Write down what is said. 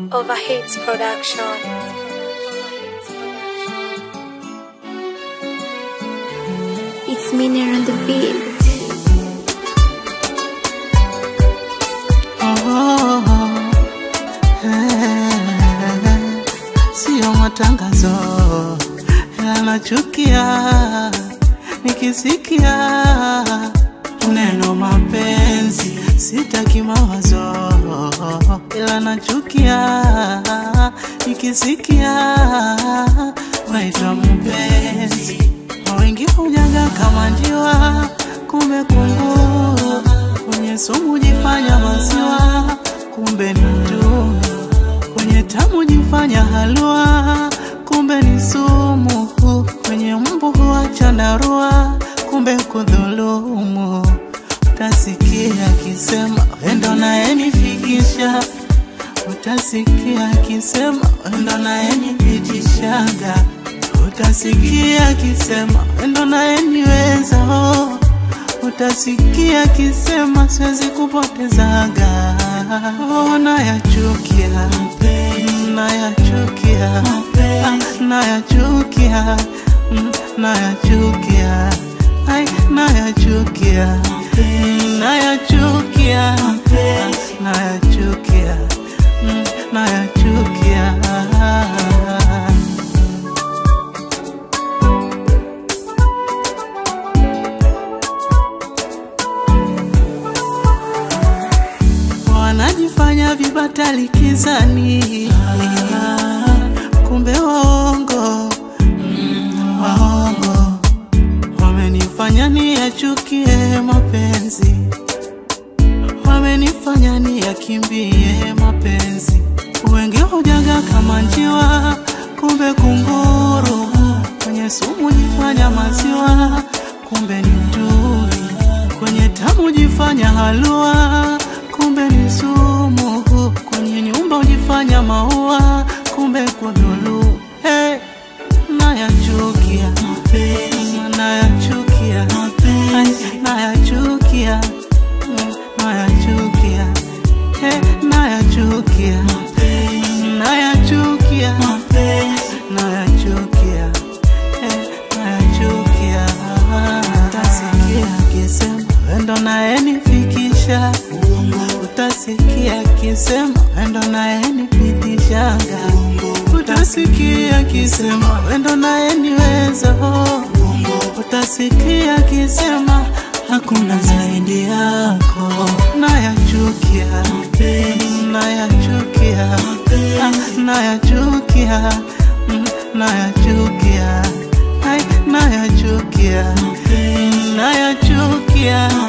Overhits Production. It's Miner on the beat. Oh, eh, Sio matangazo yanachukia, nikisikia neno mapenzi sitaki mawazo, ila nachukia nikisikia waitwa mpenzi. Wengi hujaga kama njiwa, kumbe kunguru kwenye sumu jifanya maziwa, kumbe ni mtumi kwenye tamu jifanya halua, kumbe ni sumu. Kwenye mbu huacha narua, kumbe kudhulumu. Utasikia akisema wendo nayenifikisha, utasikia akisema wendo nayenipitishaga, utasikia akisema wendo nayeniweza oh. Utasikia akisema siwezi kupotezaga, oh, nayachukia, nayachukia, ah, nayachukia, mm, nayachukia, ai, nayachukia, mm, nayachukia, ah, nayachukia, mm, nayachukia. wanajifanya vibatali kizani, kumbe waongo, mm, waongo wamenifanya niyachukie mapenzi, wamenifanya niyakimbie mapenzi. Wengi hujaga kama njiwa, kumbe kunguru, kwenye sumu jifanya maziwa, kumbe ni mtui, kwenye tamu jifanya halua, kumbe ni sumu, kwenye nyumba ujifanya maua, kumbe kudhulu. Hey, nayachukia, nayachukia, Ay, nayachukia, Mm, nayachukia, Hey, nayachukia, nayachukia, nayachukia, Hey, nayachukia. Utasikia akisema wendo nayenifikisha, utasikia akisema wendo nayenipitishaga, utasikia akisema wendo nayeniweza, oh. utasikia akisema hakuna zaidi yako. Nayachukia, nayachukia, ah, nayachukia, mm, nayachukia, ai, nayachukia, nayachukia.